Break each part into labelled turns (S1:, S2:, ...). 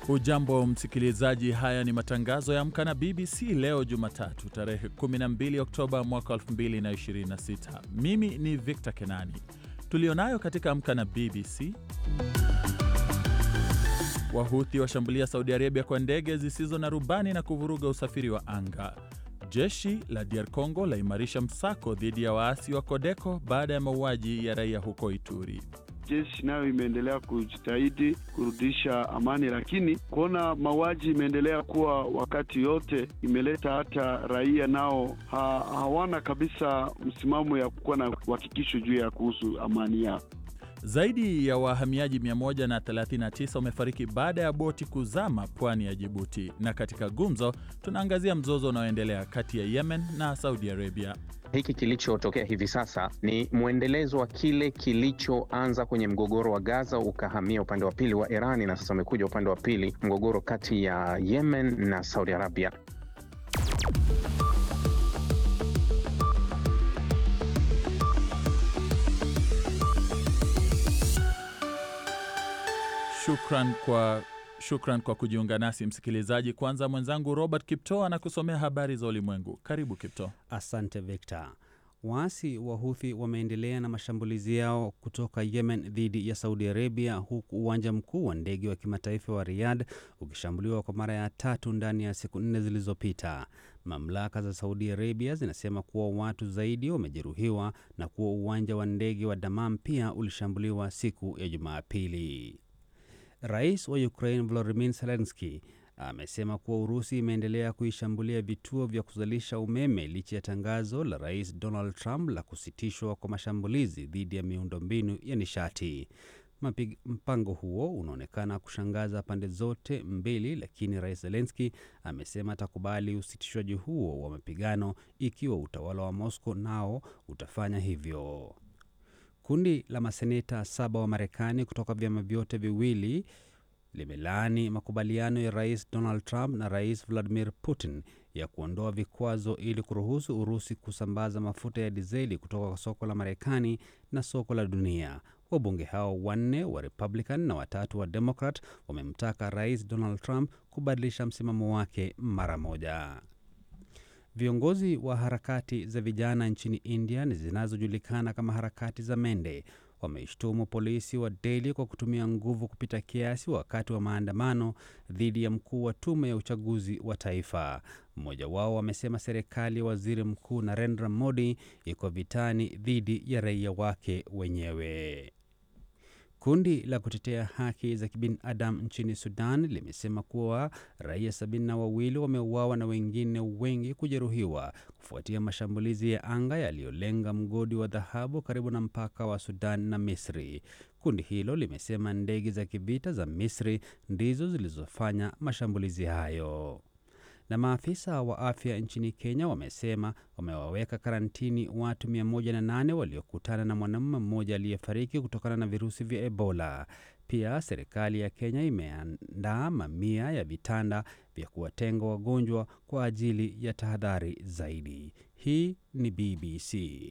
S1: Hujambo msikilizaji, haya ni matangazo ya Amka na BBC leo Jumatatu tarehe 12 Oktoba mwaka 2026. Mimi ni Victor Kenani. Tulionayo katika Amka na BBC: Wahuthi washambulia Saudi Arabia kwa ndege zisizo na rubani na kuvuruga usafiri wa anga. Jeshi la DR Congo laimarisha msako dhidi ya waasi wa Kodeko baada ya mauaji ya raia huko Ituri.
S2: Jeshi nayo imeendelea kujitahidi kurudisha amani, lakini kuona mauaji imeendelea kuwa wakati yote imeleta hata raia nao ha, hawana kabisa msimamo ya kuwa na uhakikisho juu ya kuhusu amani yao.
S1: Zaidi ya wahamiaji 139 wamefariki baada ya boti kuzama pwani ya Jibuti. Na katika gumzo, tunaangazia mzozo unaoendelea kati ya Yemen na Saudi Arabia.
S3: Hiki kilichotokea hivi sasa ni mwendelezo wa kile kilichoanza kwenye mgogoro wa Gaza ukahamia upande wa pili wa Irani na sasa umekuja upande wa pili, mgogoro kati ya Yemen na Saudi Arabia.
S1: Shukran kwa Shukran kwa kujiunga nasi msikilizaji. Kwanza mwenzangu Robert Kipto anakusomea habari za ulimwengu. Karibu Kipto.
S4: Asante Victor. Waasi wa Huthi wameendelea na mashambulizi yao kutoka Yemen dhidi ya Saudi Arabia, huku uwanja mkuu wa ndege wa kimataifa wa Riyadh ukishambuliwa kwa mara ya tatu ndani ya siku nne zilizopita. Mamlaka za Saudi Arabia zinasema kuwa watu zaidi wamejeruhiwa na kuwa uwanja wa ndege wa Damam pia ulishambuliwa siku ya Jumapili. Rais wa Ukraine Volodymyr Zelensky amesema kuwa Urusi imeendelea kuishambulia vituo vya kuzalisha umeme licha ya tangazo la Rais Donald Trump la kusitishwa kwa mashambulizi dhidi ya miundombinu ya nishati. Mapig, mpango huo unaonekana kushangaza pande zote mbili, lakini Rais Zelensky amesema atakubali usitishwaji huo wa mapigano ikiwa utawala wa Moscow nao utafanya hivyo. Kundi la maseneta saba wa Marekani kutoka vyama vyote viwili limelaani makubaliano ya Rais Donald Trump na Rais Vladimir Putin ya kuondoa vikwazo ili kuruhusu Urusi kusambaza mafuta ya dizeli kutoka kwa soko la Marekani na soko la dunia. Wabunge hao wanne wa Republican na watatu wa Democrat wamemtaka Rais Donald Trump kubadilisha msimamo wake mara moja. Viongozi wa harakati za vijana nchini India zinazojulikana kama harakati za Mende wameishtumu polisi wa Delhi kwa kutumia nguvu kupita kiasi wakati wa maandamano dhidi ya mkuu wa tume ya uchaguzi wa taifa. Mmoja wao amesema serikali ya waziri mkuu Narendra Modi iko vitani dhidi ya raia wake wenyewe. Kundi la kutetea haki za kibinadamu nchini Sudan limesema kuwa raia sabini na wawili wameuawa na wengine wengi kujeruhiwa kufuatia mashambulizi ya anga yaliyolenga mgodi wa dhahabu karibu na mpaka wa Sudan na Misri. Kundi hilo limesema ndege za kivita za Misri ndizo zilizofanya mashambulizi hayo na maafisa wa afya nchini Kenya wamesema wamewaweka karantini watu 108 waliokutana na mwanamume mmoja aliyefariki kutokana na virusi vya Ebola. Pia serikali ya Kenya imeandaa mamia ya vitanda vya kuwatenga wagonjwa kwa ajili ya tahadhari zaidi. Hii ni BBC.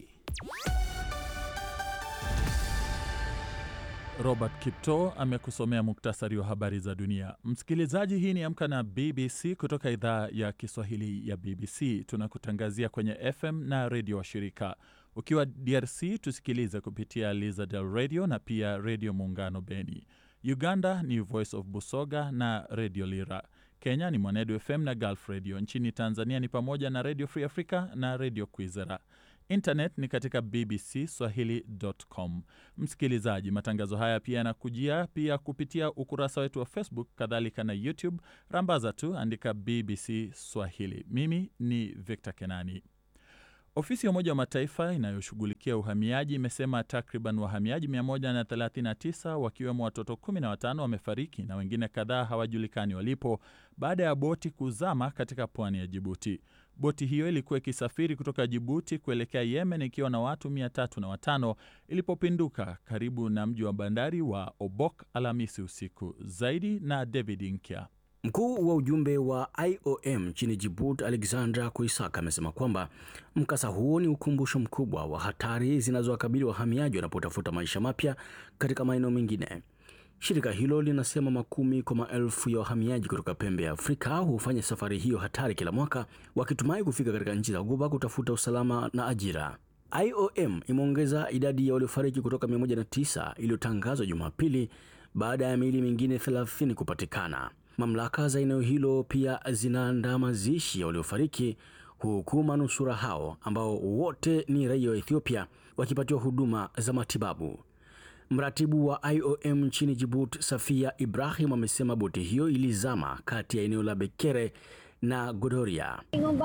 S1: Robert Kipto amekusomea muktasari wa habari za dunia. Msikilizaji, hii ni Amka na BBC kutoka idhaa ya Kiswahili ya BBC. Tunakutangazia kwenye FM na redio washirika. Ukiwa DRC tusikilize kupitia Lizadel Radio na pia Redio Muungano Beni. Uganda ni Voice of Busoga na Redio Lira. Kenya ni Mwanedu FM na Gulf Radio. Nchini Tanzania ni pamoja na Redio Free Africa na Redio Kwizera. Internet ni katika BBC Swahili.com. Msikilizaji, matangazo haya pia yanakujia pia kupitia ukurasa wetu wa Facebook, kadhalika na YouTube. Rambaza tu andika BBC Swahili. Mimi ni Victor Kenani. Ofisi ya Umoja wa Mataifa inayoshughulikia uhamiaji imesema takriban wahamiaji 139 wakiwemo watoto 15 wamefariki na wengine kadhaa hawajulikani walipo baada ya boti kuzama katika pwani ya Jibuti. Boti hiyo ilikuwa ikisafiri kutoka Jibuti kuelekea Yemen ikiwa na watu 305 ilipopinduka karibu na mji wa bandari wa Obok Alhamisi usiku. Zaidi na David Nkya.
S5: Mkuu wa ujumbe wa IOM nchini Djibouti, Alexandra Kuisaka, amesema kwamba mkasa huo ni ukumbusho mkubwa wa hatari zinazowakabili wahamiaji wanapotafuta maisha mapya katika maeneo mengine. Shirika hilo linasema makumi kwa maelfu ya wahamiaji kutoka pembe ya Afrika hufanya safari hiyo hatari kila mwaka, wakitumai kufika katika nchi za Ghuba kutafuta usalama na ajira. IOM imeongeza idadi ya waliofariki kutoka 109 iliyotangazwa Jumapili baada ya miili mingine 30 kupatikana. Mamlaka za eneo hilo pia zinaandaa mazishi ya waliofariki huku manusura hao ambao wote ni raia wa Ethiopia wakipatiwa huduma za matibabu. Mratibu wa IOM nchini Djibouti, Safia Ibrahim, amesema boti hiyo ilizama kati ya eneo la Bekere na Godoria.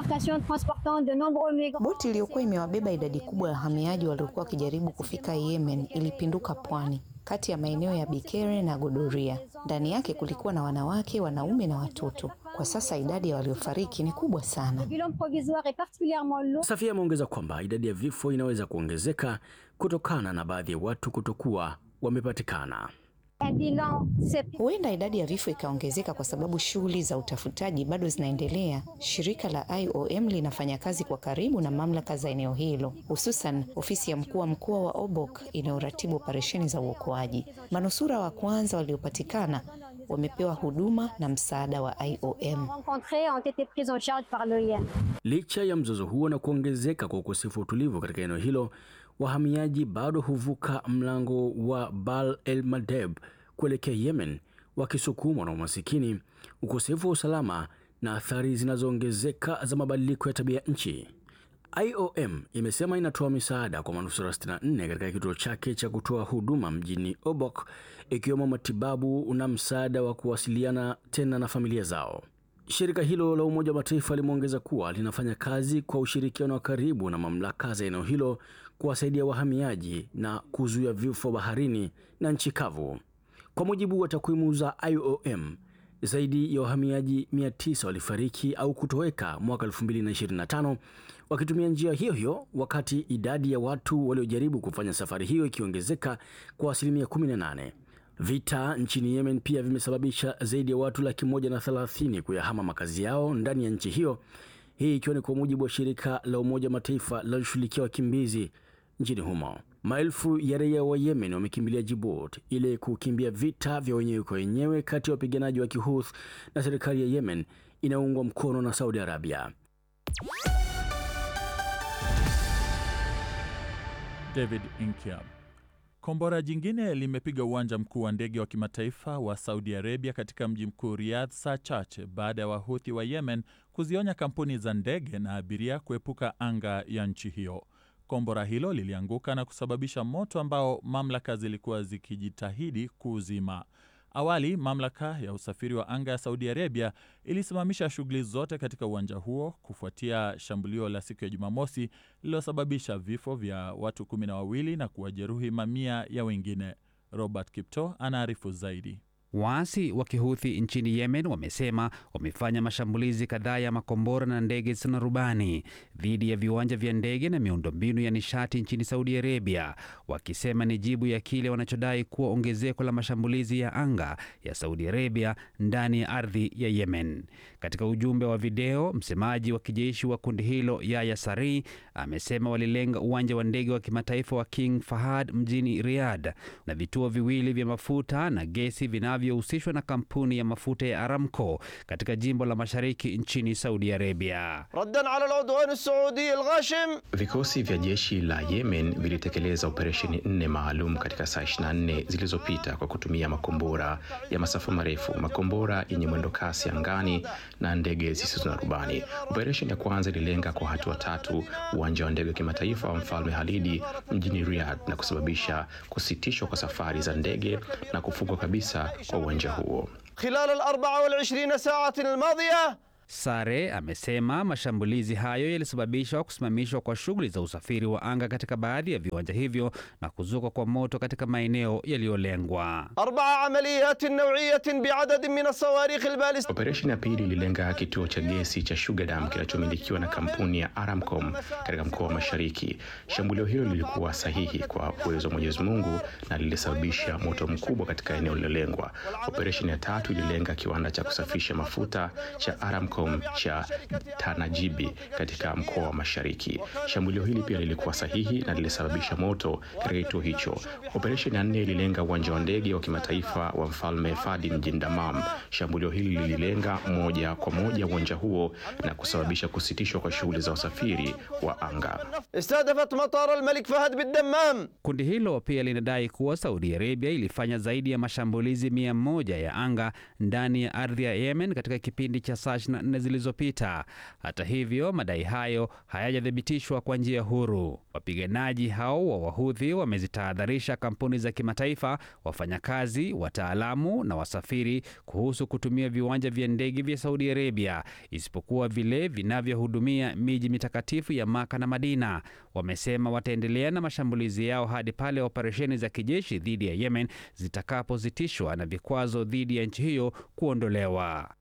S6: Boti iliyokuwa imewabeba idadi kubwa ya wahamiaji waliokuwa wakijaribu kufika Yemen ilipinduka pwani kati ya maeneo ya Bikere na Godoria. Ndani yake kulikuwa na wanawake, wanaume na watoto. Kwa sasa idadi ya waliofariki ni kubwa sana.
S5: Safia ameongeza kwamba idadi ya vifo inaweza kuongezeka kutokana na baadhi ya watu kutokuwa wamepatikana.
S6: Huenda idadi ya vifo ikaongezeka kwa sababu shughuli za utafutaji bado zinaendelea. Shirika la IOM linafanya kazi kwa karibu na mamlaka za eneo hilo, hususan ofisi ya mkuu wa mkoa wa Obok inayoratibu operesheni za uokoaji. Manusura wa kwanza waliopatikana wamepewa huduma na msaada wa IOM.
S5: Licha ya mzozo huo na kuongezeka kwa ukosefu wa utulivu katika eneo hilo, wahamiaji bado huvuka mlango wa Bab el Mandeb kuelekea Yemen wakisukumwa na umasikini, ukosefu wa usalama na athari zinazoongezeka za mabadiliko ya tabia nchi. IOM imesema inatoa misaada kwa manusura 64 katika kituo chake cha kutoa huduma mjini Obok, ikiwemo matibabu na msaada wa kuwasiliana tena na familia zao. Shirika hilo la Umoja wa Mataifa limeongeza kuwa linafanya kazi kwa ushirikiano wa karibu na mamlaka za eneo hilo kuwasaidia wahamiaji na kuzuia vifo baharini na nchi kavu. Kwa mujibu wa takwimu za IOM, zaidi ya wahamiaji 900 walifariki au kutoweka mwaka 2025 wakitumia njia hiyo hiyo, wakati idadi ya watu waliojaribu kufanya safari hiyo ikiongezeka kwa asilimia 18. Vita nchini Yemen pia vimesababisha zaidi ya watu laki moja na thelathini kuyahama makazi yao ndani ya nchi hiyo, hii ikiwa ni kwa mujibu wa shirika la Umoja wa Mataifa linaloshughulikia wakimbizi nchini humo. Maelfu ya raia wa Yemen wamekimbilia Djibouti ili kukimbia vita vya wenyewe kwa wenyewe kati ya wapiganaji wa Kihuth na serikali ya Yemen inayoungwa mkono na Saudi Arabia.
S1: David Inkia. Kombora jingine limepiga uwanja mkuu wa ndege wa kimataifa wa Saudi Arabia katika mji mkuu Riyadh saa chache baada ya Wahuthi wa Yemen kuzionya kampuni za ndege na abiria kuepuka anga ya nchi hiyo. Kombora hilo lilianguka na kusababisha moto ambao mamlaka zilikuwa zikijitahidi kuuzima. Awali, mamlaka ya usafiri wa anga ya Saudi Arabia ilisimamisha shughuli zote katika uwanja huo kufuatia shambulio la siku ya Jumamosi lililosababisha vifo vya watu kumi na wawili na kuwajeruhi mamia ya wengine. Robert Kipto anaarifu zaidi.
S4: Waasi wa Kihuthi nchini Yemen wamesema wamefanya mashambulizi kadhaa ya makombora na ndege zisizo na rubani dhidi ya viwanja vya ndege na miundombinu ya nishati nchini Saudi Arabia, wakisema ni jibu ya kile wanachodai kuwa ongezeko la mashambulizi ya anga ya Saudi Arabia ndani ya ardhi ya Yemen. Katika ujumbe wa video, msemaji wa kijeshi wa kundi hilo Yahya Sari amesema walilenga uwanja wa ndege wa kimataifa wa King Fahad mjini Riyadh na vituo viwili vya mafuta na gesi vina vinavyohusishwa na kampuni ya mafuta ya Aramco katika jimbo la mashariki nchini Saudi Arabia.
S7: raddan ala al-udwan as-saudi al-ghashim.
S3: Vikosi vya jeshi la Yemen vilitekeleza operesheni nne maalum katika saa 24 zilizopita kwa kutumia makombora ya masafa marefu, makombora yenye mwendo kasi angani na ndege zisizo na rubani. Operesheni ya kwanza ililenga kwa hatua tatu uwanja wa ndege wa kimataifa wa Mfalme Halidi mjini Riyadh na kusababisha kusitishwa kwa safari za ndege na kufungwa kabisa kwa uwanja huo.
S7: khilal al-24 sa'atin al-madhiya
S4: Sare amesema mashambulizi hayo yalisababishwa kusimamishwa kwa shughuli za usafiri wa anga katika baadhi ya viwanja hivyo na kuzuka kwa moto katika maeneo yaliyolengwa.
S7: arba'a amaliyatin naw'iyatin bi'adadin min as-sawarikh al-balistiyya
S3: Operesheni ya pili ililenga kituo cha gesi cha Sugar Dam kinachomilikiwa na kampuni ya Aramcom katika mkoa wa Mashariki. Shambulio hilo lilikuwa sahihi kwa uwezo wa Mwenyezi Mungu na lilisababisha moto mkubwa katika eneo lililolengwa. Operesheni ya tatu ililenga kiwanda cha kusafisha mafuta cha Aramco Telecom cha Tanajibi katika mkoa wa Mashariki. Shambulio hili pia lilikuwa sahihi na lilisababisha moto katika kituo hicho. Operesheni ya nne ililenga uwanja wa ndege wa kimataifa wa Mfalme Fadi mjini Damam. Shambulio hili lililenga moja kwa moja uwanja huo na kusababisha kusitishwa kwa shughuli za usafiri wa anga.
S7: استهدفت مطار الملك فهد بالدمام
S4: Kundi hilo pia linadai kuwa Saudi Arabia ilifanya zaidi ya mashambulizi mia moja ya anga ndani ya ardhi ya Yemen katika kipindi cha saa 24 zilizopita. Hata hivyo, madai hayo hayajathibitishwa kwa njia huru. Wapiganaji hao wa Wahudhi wamezitahadharisha kampuni za kimataifa, wafanyakazi, wataalamu na wasafiri kuhusu kutumia viwanja vya ndege vya Saudi Arabia, isipokuwa vile vinavyohudumia miji mitakatifu ya Maka na Madina. Wamesema wataendelea na mashambulizi yao hadi pale operesheni za kijeshi dhidi ya Yemen zitakapozitishwa na vikwazo dhidi ya nchi hiyo kuondolewa.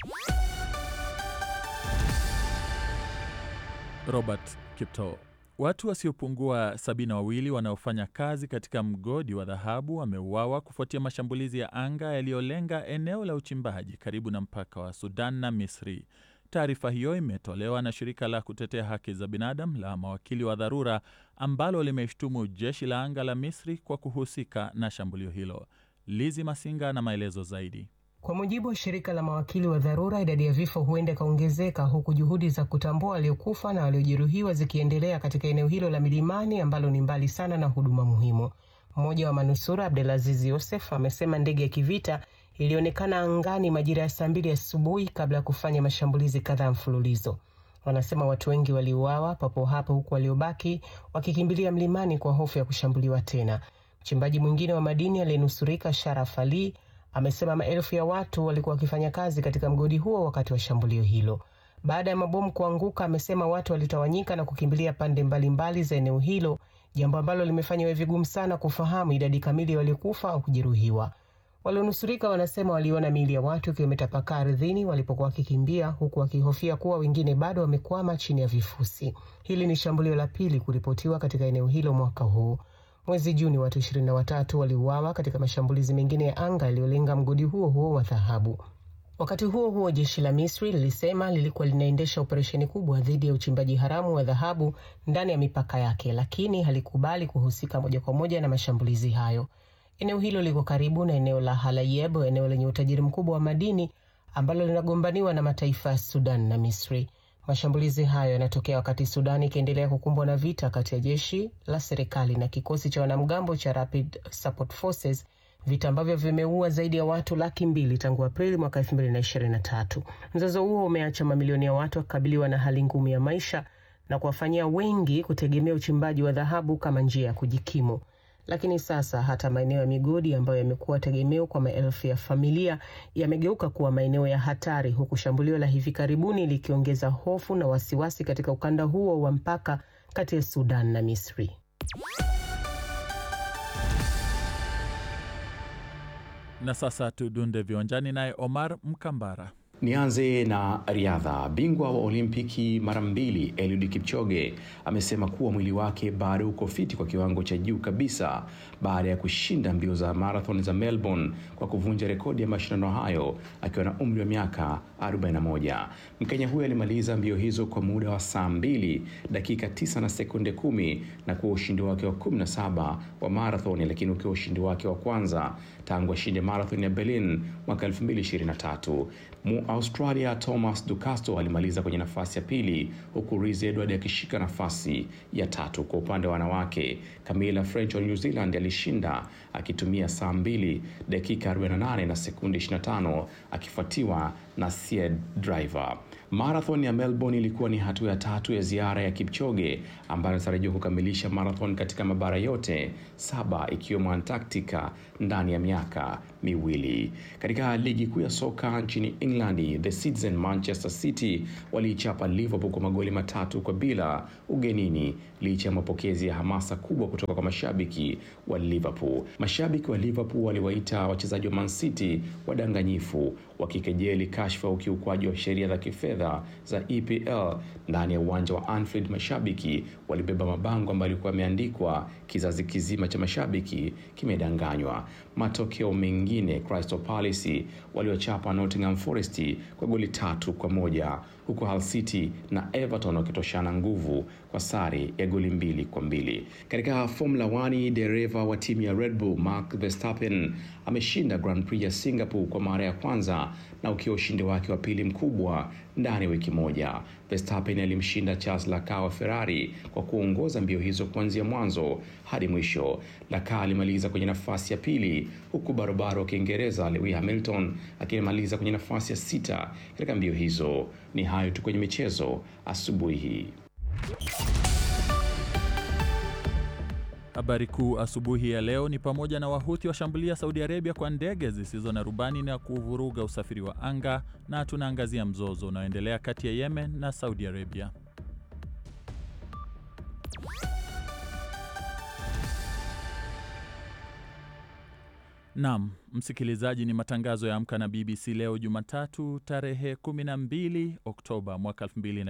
S1: Robert Kipto. Watu wasiopungua sabini na wawili wanaofanya kazi katika mgodi wa dhahabu wameuawa kufuatia mashambulizi ya anga yaliyolenga eneo la uchimbaji karibu na mpaka wa Sudan na Misri. Taarifa hiyo imetolewa na shirika la kutetea haki za binadamu la mawakili wa dharura ambalo limeshtumu jeshi la anga la Misri kwa kuhusika na shambulio hilo. Lizi Masinga na maelezo zaidi.
S8: Kwa mujibu wa shirika la mawakili wa dharura, idadi ya vifo huenda ikaongezeka huku juhudi za kutambua waliokufa na waliojeruhiwa zikiendelea katika eneo hilo la milimani ambalo ni mbali sana na huduma muhimu. Mmoja wa manusura Abdelaziz Yosef amesema ndege ya kivita ilionekana angani majira ya saa mbili asubuhi kabla ya kufanya mashambulizi kadhaa mfululizo. Wanasema watu wengi waliuawa papo hapo, huku waliobaki wakikimbilia mlimani kwa hofu ya kushambuliwa tena. Mchimbaji mwingine wa madini aliyenusurika Sharaf Ali amesema maelfu ya watu walikuwa wakifanya kazi katika mgodi huo wakati wa shambulio hilo. Baada ya mabomu kuanguka, amesema watu walitawanyika na kukimbilia pande mbalimbali za eneo hilo, jambo ambalo limefanya iwe vigumu sana kufahamu idadi kamili ya waliokufa au kujeruhiwa. Walionusurika wanasema waliona miili ya watu ikiwa imetapakaa ardhini walipokuwa wakikimbia, huku wakihofia kuwa wengine bado wamekwama chini ya vifusi. Hili ni shambulio la pili kuripotiwa katika eneo hilo mwaka huu. Mwezi Juni watu ishirini na watatu waliuawa katika mashambulizi mengine ya anga yaliyolenga mgodi huo huo wa dhahabu. Wakati huo huo, jeshi la Misri lilisema lilikuwa linaendesha operesheni kubwa dhidi ya uchimbaji haramu wa dhahabu ndani ya mipaka yake, lakini halikubali kuhusika moja kwa moja na mashambulizi hayo. Eneo hilo liko karibu na eneo la Halayeb, eneo lenye utajiri mkubwa wa madini ambalo linagombaniwa na mataifa ya Sudan na Misri. Mashambulizi hayo yanatokea wakati Sudan ikiendelea kukumbwa na vita kati ya jeshi la serikali na kikosi cha wanamgambo cha Rapid Support Forces, vita ambavyo vimeua zaidi ya watu laki mbili tangu Aprili mwaka 2023. Mzozo huo umeacha mamilioni ya watu wakikabiliwa na hali ngumu ya maisha na kuwafanyia wengi kutegemea uchimbaji wa dhahabu kama njia ya kujikimu. Lakini sasa hata maeneo ya migodi ambayo yamekuwa tegemeo kwa maelfu ya familia yamegeuka kuwa maeneo ya hatari, huku shambulio la hivi karibuni likiongeza hofu na wasiwasi katika ukanda huo wa mpaka kati ya Sudan na Misri.
S1: Na sasa tudunde viwanjani naye Omar Mkambara.
S3: Nianze na riadha. Bingwa wa Olimpiki mara mbili Eliud Kipchoge amesema kuwa mwili wake bado uko fiti kwa kiwango cha juu kabisa baada ya kushinda mbio za marathon za Melbourne kwa kuvunja rekodi ya mashindano hayo akiwa na umri wa miaka 41. Mkenya huyo alimaliza mbio hizo kwa muda wa saa 2 dakika 9 na sekunde kumi na kuwa ushindi wake wa 17 wa marathon, lakini ukiwa ushindi wake wa kwanza tangu ashinde marathon ya Berlin mwaka 2023. Mu Australia Thomas Ducasto alimaliza kwenye nafasi ya pili huku Reese Edward akishika nafasi ya tatu. Kwa upande wa wanawake, Camilla French wa New Zealand alishinda akitumia saa 2 dakika 48 na sekundi 25 akifuatiwa na Sied Driver. Marathon ya Melbourne ilikuwa ni hatua ya tatu ya ziara ya Kipchoge ambayo anatarajiwa kukamilisha marathon katika mabara yote saba ikiwemo Antarctica ndani ya miaka miwili. Katika ligi kuu ya soka nchini England, the Citizen Manchester City waliichapa Liverpool kwa magoli matatu kwa bila ugenini, licha ya mapokezi ya hamasa kubwa kutoka kwa mashabiki wa Liverpool. Mashabiki wa Liverpool waliwaita wachezaji wa Man City wadanganyifu, wakikejeli kashfa ukiukwaji wa sheria za kifedha za EPL ndani ya uwanja wa Anfield. Mashabiki walibeba mabango ambayo yalikuwa yameandikwa kizazi kizima cha mashabiki kimedanganywa. Matokeo mengi
S9: nyingine Crystal Palace waliochapa Nottingham Forest kwa goli tatu kwa moja huku Hull City na Everton wakitoshana nguvu kwa sare ya goli mbili kwa mbili. Katika Formula 1, dereva wa timu ya Red Bull Max Verstappen ameshinda Grand Prix ya Singapore kwa mara ya kwanza na ukiwa ushindi wake wa pili mkubwa ndani ya wiki moja. Verstappen alimshinda Charles Leclerc wa Ferrari kwa kuongoza mbio hizo kuanzia mwanzo hadi mwisho. Leclerc alimaliza kwenye nafasi ya pili huku barobaro wa Kiingereza Lewis Hamilton akimaliza kwenye nafasi ya sita katika mbio hizo. Ni hayo tu kwenye michezo asubuhi hii.
S1: Habari kuu asubuhi ya leo ni pamoja na Wahuthi washambulia Saudi Arabia kwa ndege zisizo na rubani na kuvuruga usafiri wa anga, na tunaangazia mzozo unaoendelea kati ya Yemen na Saudi Arabia. Naam, msikilizaji, ni matangazo ya Amka na BBC leo Jumatatu tarehe 12 Oktoba mwaka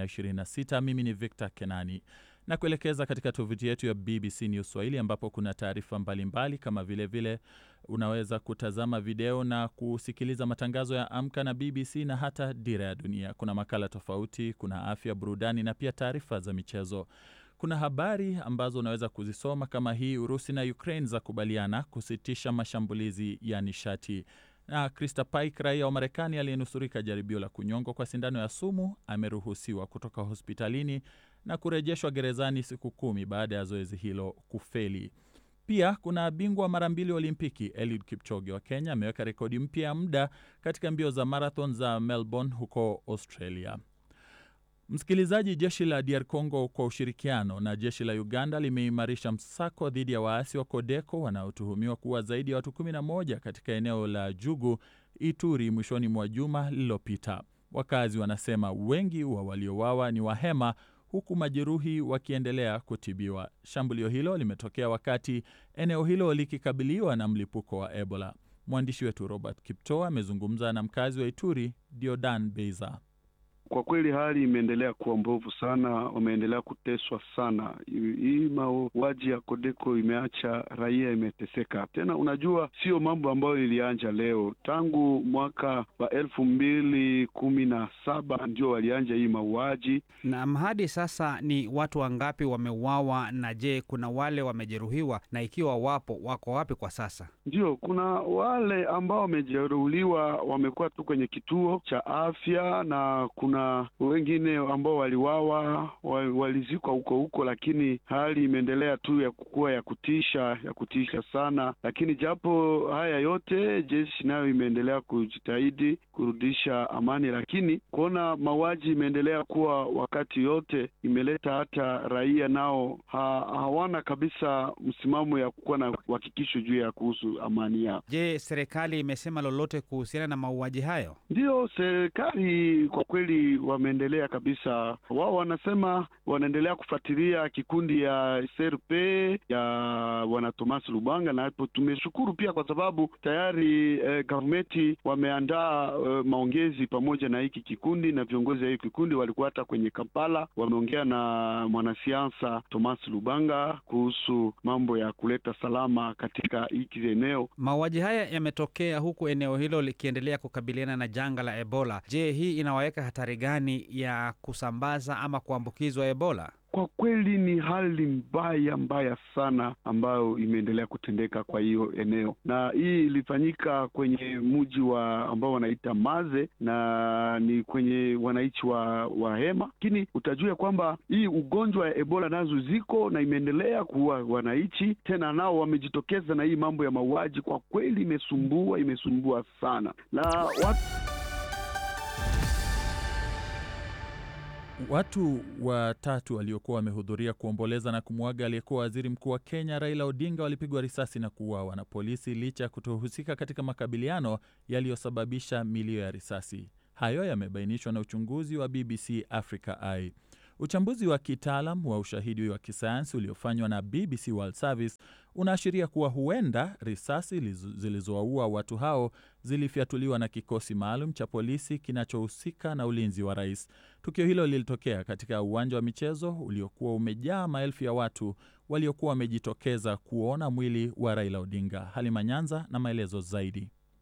S1: 2026. Mimi ni Victor Kenani na kuelekeza katika tovuti yetu ya BBC News Swahili ambapo kuna taarifa mbalimbali kama vilevile vile unaweza kutazama video na kusikiliza matangazo ya Amka na BBC na hata Dira ya Dunia. Kuna makala tofauti, kuna afya, burudani na pia taarifa za michezo. Kuna habari ambazo unaweza kuzisoma kama hii: Urusi na Ukraine za kubaliana kusitisha mashambulizi ya nishati, na Krista Paik, raia wa Marekani aliyenusurika jaribio la kunyongwa kwa sindano ya sumu, ameruhusiwa kutoka hospitalini na kurejeshwa gerezani siku kumi baada ya zoezi hilo kufeli. Pia kuna bingwa mara mbili wa Olimpiki Eliud Kipchoge wa Kenya ameweka rekodi mpya ya muda katika mbio za marathon za Melbourne huko Australia. Msikilizaji, jeshi la DR Congo kwa ushirikiano na jeshi la Uganda limeimarisha msako dhidi ya waasi wa Kodeko wanaotuhumiwa kuwa zaidi ya watu 11 katika eneo la Jugu, Ituri mwishoni mwa juma lililopita. Wakazi wanasema wengi wa waliowawa ni Wahema huku majeruhi wakiendelea kutibiwa. Shambulio hilo limetokea wakati eneo hilo likikabiliwa na mlipuko wa Ebola. Mwandishi wetu Robert Kipto amezungumza na mkazi wa Ituri, Diodan Beiza.
S2: Kwa kweli hali imeendelea kuwa mbovu sana, wameendelea kuteswa sana. Hii mauaji ya Kodeko imeacha raia imeteseka. Tena unajua, sio mambo ambayo ilianja leo, tangu mwaka wa elfu mbili kumi na saba ndio walianja hii mauaji.
S4: Na hadi sasa ni watu wangapi wameuawa? Na je, kuna wale wamejeruhiwa? Na ikiwa wapo, wako wapi kwa sasa?
S2: Ndio, kuna wale ambao wamejeruhiwa wamekuwa tu kwenye kituo cha afya na kuna wengine ambao waliwawa walizikwa huko huko, lakini hali imeendelea tu ya kukua ya kutisha ya kutisha sana. Lakini japo haya yote, jeshi nayo imeendelea kujitahidi kurudisha amani, lakini kuona mauaji imeendelea kuwa wakati yote imeleta hata raia nao ha, hawana kabisa msimamo ya kuwa na uhakikisho juu ya kuhusu amani yao.
S4: Je, serikali imesema lolote kuhusiana na mauaji hayo?
S2: Ndiyo, serikali kwa kweli wameendelea kabisa. Wao wanasema wanaendelea kufuatilia kikundi ya SRP ya bwana Thomas Lubanga, na hapo tumeshukuru pia kwa sababu tayari eh, gavumenti wameandaa eh, maongezi pamoja na hiki kikundi na viongozi wa hiki kikundi walikuwa hata kwenye Kampala, wameongea na mwanasiasa Thomas Lubanga kuhusu mambo ya kuleta salama katika hiki eneo.
S4: Mauaji haya yametokea huku eneo hilo likiendelea kukabiliana na janga la Ebola. Je, hii inawaweka hatari gani ya kusambaza ama kuambukizwa Ebola?
S2: Kwa kweli ni hali mbaya mbaya sana ambayo imeendelea kutendeka kwa hiyo eneo, na hii ilifanyika kwenye mji wa ambao wanaita Maze na ni kwenye wananchi wa wa Hema, lakini utajua kwamba hii ugonjwa ya Ebola nazo ziko na imeendelea kuua wananchi, tena nao wamejitokeza na hii mambo ya mauaji. Kwa kweli imesumbua, imesumbua sana na watu
S1: Watu watatu waliokuwa wamehudhuria kuomboleza na kumwaga aliyekuwa waziri mkuu wa Kenya Raila Odinga walipigwa risasi na kuuawa na polisi licha ya kutohusika katika makabiliano yaliyosababisha milio ya risasi. Hayo yamebainishwa na uchunguzi wa BBC Africa Eye. Uchambuzi wa kitaalam wa ushahidi wa kisayansi uliofanywa na BBC World Service unaashiria kuwa huenda risasi zilizowaua watu hao zilifyatuliwa na kikosi maalum cha polisi kinachohusika na ulinzi wa rais. Tukio hilo lilitokea katika uwanja wa michezo uliokuwa umejaa maelfu ya watu waliokuwa wamejitokeza kuona mwili wa Raila Odinga. Halima Nyanza na maelezo zaidi.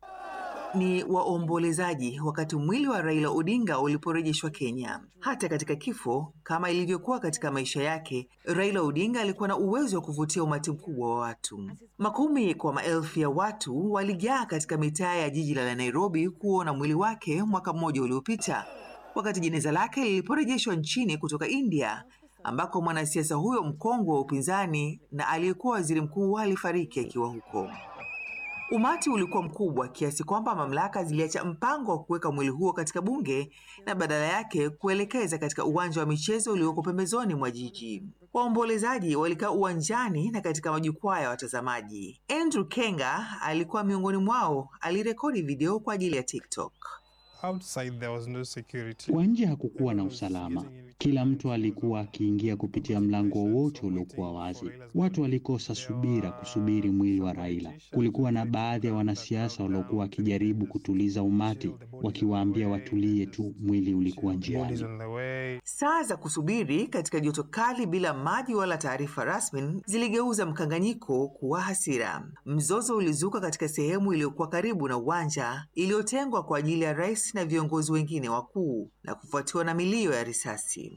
S10: ni waombolezaji wakati mwili wa Raila Odinga uliporejeshwa Kenya. Hata katika kifo, kama ilivyokuwa katika maisha yake, Raila Odinga alikuwa na uwezo wa kuvutia umati mkubwa wa watu. Makumi kwa maelfu ya watu walijaa katika mitaa ya jiji la Nairobi kuona mwili wake mwaka mmoja uliopita, wakati jeneza lake liliporejeshwa nchini kutoka India ambako mwanasiasa huyo mkongwe wa upinzani na aliyekuwa waziri mkuu alifariki akiwa huko. Umati ulikuwa mkubwa kiasi kwamba mamlaka ziliacha mpango wa kuweka mwili huo katika bunge na badala yake kuelekeza katika uwanja wa michezo ulioko pembezoni mwa jiji. Waombolezaji walikaa uwanjani na katika majukwaa ya watazamaji. Andrew Kenga alikuwa miongoni mwao, alirekodi video kwa ajili ya TikTok.
S11: Outside there was no security.
S12: Kwa nje hakukuwa na usalama. Kila mtu alikuwa akiingia kupitia mlango wowote uliokuwa wazi. Watu walikosa subira kusubiri mwili wa Raila. Kulikuwa na baadhi ya wanasiasa waliokuwa wakijaribu kutuliza umati, wakiwaambia watulie tu, mwili ulikuwa njiani.
S10: Saa za kusubiri katika joto kali bila maji wala taarifa rasmi ziligeuza mkanganyiko kuwa hasira. Mzozo ulizuka katika sehemu iliyokuwa karibu na uwanja iliyotengwa kwa ajili ya rais na viongozi wengine wakuu na kufuatiwa na milio ya risasi.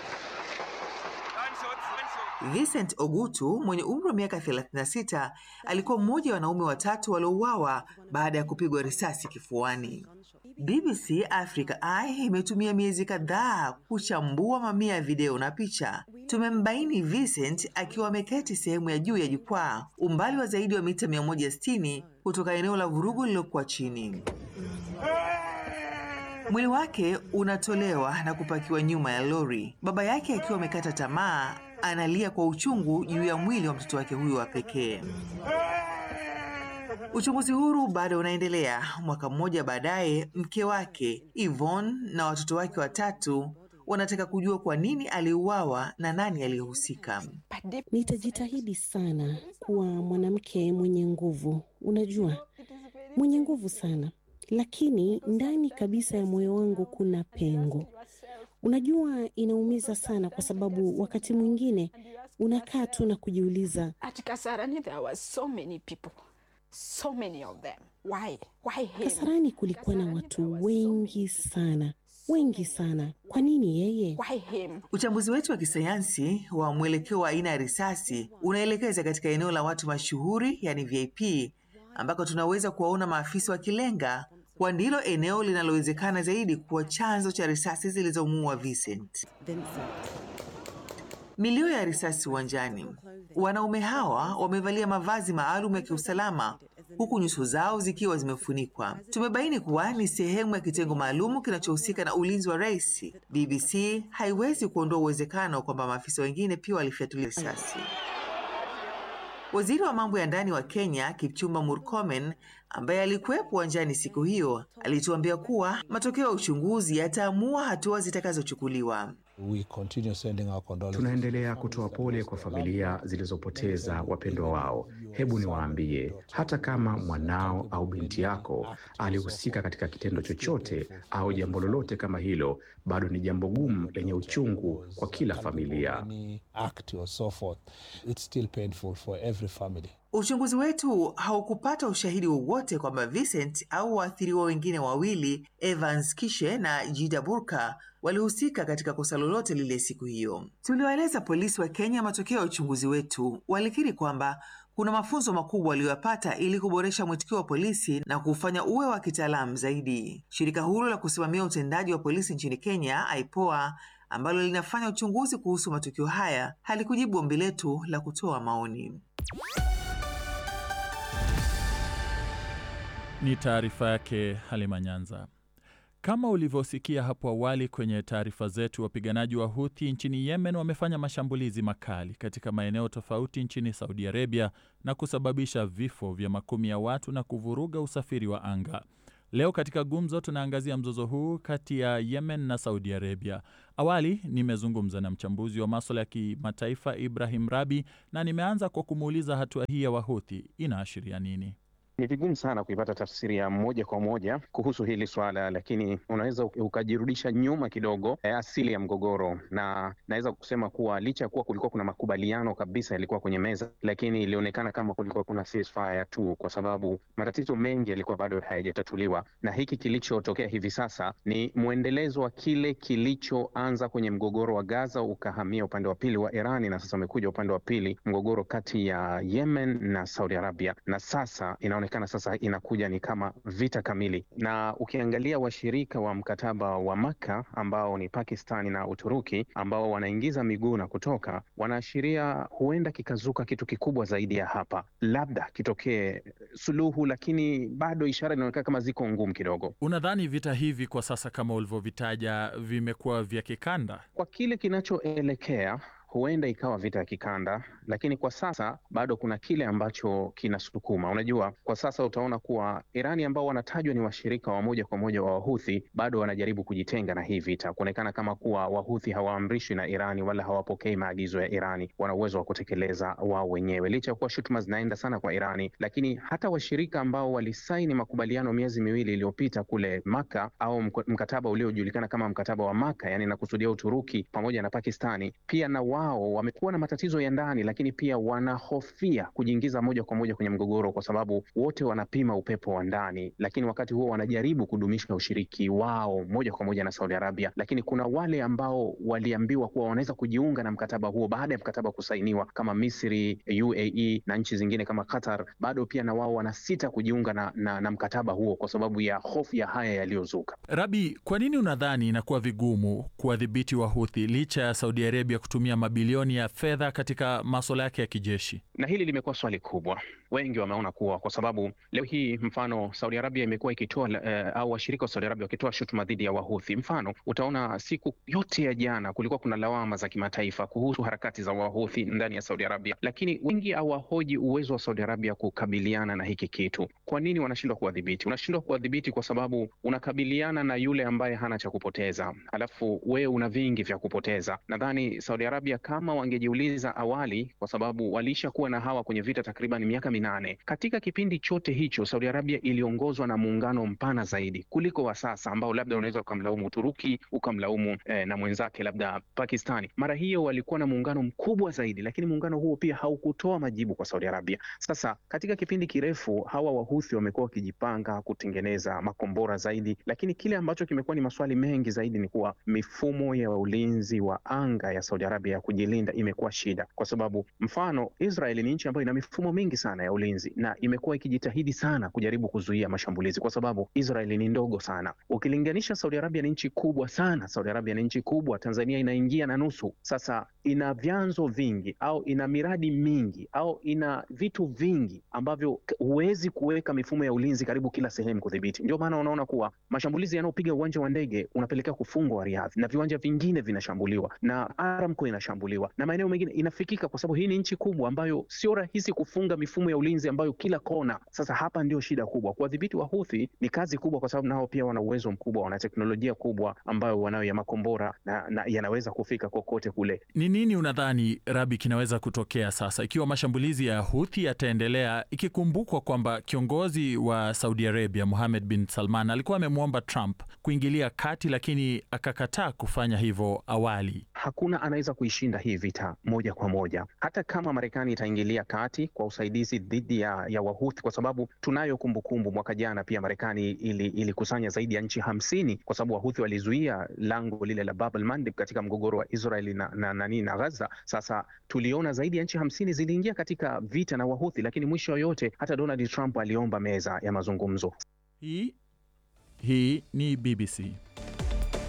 S10: Vincent Ogutu mwenye umri wa miaka 36 alikuwa mmoja wa wanaume watatu waliouawa baada ya kupigwa risasi kifuani. BBC Africa Eye imetumia miezi kadhaa kuchambua mamia ya video na picha. Tumembaini Vincent akiwa ameketi sehemu ya juu ya jukwaa, umbali wa zaidi wa mita 160 kutoka eneo la vurugu lililokuwa chini. Mwili wake unatolewa na kupakiwa nyuma ya lori. Baba yake akiwa amekata tamaa, analia kwa uchungu juu ya mwili wa mtoto wake huyo wa pekee. Uchunguzi huru bado unaendelea. Mwaka mmoja baadaye, mke wake Yvonne na watoto wake watatu wanataka kujua kwa nini aliuawa na nani aliyehusika.
S13: Nitajitahidi sana kuwa mwanamke mwenye nguvu, unajua, mwenye nguvu sana, lakini ndani kabisa ya moyo wangu kuna pengo. Unajua, inaumiza sana kwa sababu wakati mwingine unakaa tu na kujiuliza,
S14: At Kasarani there was so many people, so many of them. Why? Why him?
S13: Kasarani kulikuwa na watu wengi sana, wengi sana. Kwa nini yeye?
S14: Why him?
S10: Uchambuzi wetu wa kisayansi wa mwelekeo wa aina ya risasi unaelekeza katika eneo la watu mashuhuri, yani VIP, ambako tunaweza kuwaona maafisa wakilenga kwa ndilo eneo linalowezekana zaidi kuwa chanzo cha risasi zilizomuua Vincent. Milio ya risasi uwanjani. Wanaume hawa wamevalia mavazi maalum ya kiusalama huku nyuso zao zikiwa zimefunikwa. Tumebaini kuwa ni sehemu ya kitengo maalum kinachohusika na ulinzi wa rais. BBC haiwezi kuondoa uwezekano kwamba maafisa wengine pia walifyatulia risasi. Waziri wa mambo ya ndani wa Kenya Kipchumba Murkomen, ambaye alikuwepo uwanjani siku hiyo, alituambia kuwa matokeo ya uchunguzi yataamua hatua zitakazochukuliwa.
S9: Tunaendelea kutoa pole kwa familia zilizopoteza wapendwa wao. Hebu niwaambie, hata kama mwanao au binti yako alihusika katika kitendo chochote au jambo lolote kama hilo, bado ni jambo gumu lenye uchungu kwa kila familia.
S10: Uchunguzi wetu haukupata ushahidi wowote kwamba Vincent au waathiriwa wengine wawili Evans Kishe na Jida Burka walihusika katika kosa lolote lile siku hiyo. Tuliwaeleza polisi wa Kenya matokeo ya uchunguzi wetu. Walikiri kwamba kuna mafunzo makubwa waliyoyapata ili kuboresha mwitikio wa polisi na kuufanya uwe wa kitaalamu zaidi. Shirika huru la kusimamia utendaji wa polisi nchini Kenya, IPOA, ambalo linafanya uchunguzi kuhusu matukio haya, halikujibu ombi letu la kutoa maoni.
S1: Ni taarifa yake Halima Nyanza. Kama ulivyosikia hapo awali kwenye taarifa zetu, wapiganaji wa Huthi nchini Yemen wamefanya mashambulizi makali katika maeneo tofauti nchini Saudi Arabia na kusababisha vifo vya makumi ya watu na kuvuruga usafiri wa anga. Leo katika gumzo tunaangazia mzozo huu kati ya Yemen na Saudi Arabia. Awali nimezungumza na mchambuzi wa maswala ya kimataifa Ibrahim Rabi na nimeanza kwa kumuuliza hatua hii ya Wahuthi inaashiria nini.
S3: Ni vigumu sana kuipata tafsiri ya moja kwa moja kuhusu hili swala, lakini unaweza ukajirudisha nyuma kidogo, eh, asili ya mgogoro, na naweza kusema kuwa licha ya kuwa kulikuwa kuna makubaliano kabisa yalikuwa kwenye meza, lakini ilionekana kama kulikuwa kuna ceasefire tu, kwa sababu matatizo mengi yalikuwa bado hayajatatuliwa, na hiki kilichotokea hivi sasa ni mwendelezo wa kile kilichoanza kwenye mgogoro wa Gaza ukahamia upande wa pili wa Irani, na sasa umekuja upande wa pili, mgogoro kati ya Yemen na Saudi Arabia, na sasa inaonekana sasa inakuja ni kama vita kamili. Na ukiangalia washirika wa mkataba wa Makka ambao ni Pakistani na Uturuki ambao wanaingiza miguu na kutoka, wanaashiria huenda kikazuka kitu kikubwa zaidi ya hapa, labda kitokee suluhu, lakini bado ishara inaonekana kama ziko ngumu kidogo.
S1: Unadhani vita hivi kwa sasa kama ulivyovitaja vimekuwa vya kikanda?
S3: Kwa kile kinachoelekea huenda ikawa vita ya kikanda, lakini kwa sasa bado kuna kile ambacho kinasukuma. Unajua, kwa sasa utaona kuwa Irani ambao wanatajwa ni washirika wa moja kwa moja wa Wahuthi bado wanajaribu kujitenga na hii vita, kuonekana kama kuwa Wahuthi hawaamrishwi na Irani wala hawapokei maagizo ya Irani, wana uwezo wa kutekeleza wao wenyewe, licha ya kuwa shutuma zinaenda sana kwa Irani. Lakini hata washirika ambao walisaini makubaliano miezi miwili iliyopita kule Maka au mkataba uliojulikana kama mkataba wa Maka, yani nakusudia Uturuki pamoja na Pakistani, pia na wao wamekuwa na matatizo ya ndani, lakini pia wanahofia kujiingiza moja kwa moja kwenye mgogoro, kwa sababu wote wanapima upepo wa ndani, lakini wakati huo wanajaribu kudumisha ushiriki wao moja kwa moja na Saudi Arabia. Lakini kuna wale ambao waliambiwa kuwa wanaweza kujiunga na mkataba huo baada ya mkataba kusainiwa, kama Misri, UAE na nchi zingine kama Qatar, bado pia na wao wanasita kujiunga na, na, na mkataba huo kwa sababu ya hofu ya haya yaliyozuka.
S1: Rabi, kwa nini unadhani inakuwa vigumu kuwadhibiti Wahuthi licha ya Saudi Arabia kutumia mabilioni ya fedha katika maswala yake ya kijeshi?
S3: Na hili limekuwa swali kubwa. Wengi wameona kuwa kwa sababu leo hii mfano Saudi Arabia imekuwa ikitoa uh, au washirika wa Saudi Arabia wakitoa shutuma dhidi ya Wahuthi. Mfano utaona siku yote ya jana kulikuwa kuna lawama za kimataifa kuhusu harakati za Wahuthi ndani ya Saudi Arabia, lakini wengi hawahoji uwezo wa Saudi Arabia kukabiliana na hiki kitu. Kwa nini wanashindwa kuwadhibiti? Unashindwa kuwadhibiti kwa sababu unakabiliana na yule ambaye hana cha kupoteza, alafu wewe una vingi vya kupoteza. Nadhani Saudi Arabia kama wangejiuliza awali, kwa sababu waliisha kuwa na hawa kwenye vita takriban miaka minane. Katika kipindi chote hicho Saudi Arabia iliongozwa na muungano mpana zaidi kuliko wa sasa, ambao labda unaweza ukamlaumu Uturuki ukamlaumu eh, na mwenzake labda Pakistani. Mara hiyo walikuwa na muungano mkubwa zaidi, lakini muungano huo pia haukutoa majibu kwa Saudi Arabia. Sasa katika kipindi kirefu hawa Wahuthi wamekuwa wakijipanga kutengeneza makombora zaidi, lakini kile ambacho kimekuwa ni maswali mengi zaidi ni kuwa mifumo ya ulinzi wa anga ya Saudi Arabia ya kujilinda imekuwa shida, kwa sababu mfano Israeli ni nchi ambayo ina mifumo mingi sana ya ulinzi na imekuwa ikijitahidi sana kujaribu kuzuia mashambulizi, kwa sababu Israeli ni ndogo sana ukilinganisha. Saudi Arabia ni nchi kubwa sana. Saudi Arabia ni nchi kubwa, Tanzania inaingia na nusu. Sasa ina vyanzo vingi au ina miradi mingi au ina vitu vingi ambavyo huwezi kuweka mifumo ya ulinzi karibu kila sehemu kudhibiti. Ndio maana unaona kuwa mashambulizi yanayopiga uwanja wa ndege unapelekea kufungwa Riyadh na viwanja vingine vinashambuliwa na Aramco inashambuliwa na maeneo mengine inafikika, kwa sababu hii ni nchi kubwa ambayo sio rahisi kufunga mifumo ya ulinzi ambayo kila kona. Sasa hapa ndio shida kubwa. Kuwadhibiti Wahuthi ni kazi kubwa, kwa sababu nao pia wana uwezo mkubwa, wana teknolojia kubwa ambayo wanayo ya makombora na, na yanaweza kufika kokote kule.
S1: Ni nini unadhani Rabi kinaweza kutokea sasa ikiwa mashambulizi ya Huthi yataendelea, ikikumbukwa kwamba kiongozi wa Saudi Arabia Mohammed bin Salman alikuwa amemwomba Trump kuingilia kati, lakini akakataa kufanya hivyo awali.
S3: Hakuna anaweza kuishinda hii vita moja kwa moja, hata kama Marekani itaingilia kati kwa usaidizi dhidi ya, ya Wahuthi, kwa sababu tunayo kumbukumbu, mwaka jana pia Marekani ilikusanya ili zaidi ya nchi hamsini kwa sababu Wahuthi walizuia lango lile la Bab el-Mandeb katika mgogoro wa Israeli na, na, na, na, na Gaza. Sasa tuliona zaidi ya nchi hamsini ziliingia katika vita na Wahuthi, lakini mwisho yote hata Donald Trump aliomba meza ya mazungumzo.
S1: Hii hii ni BBC.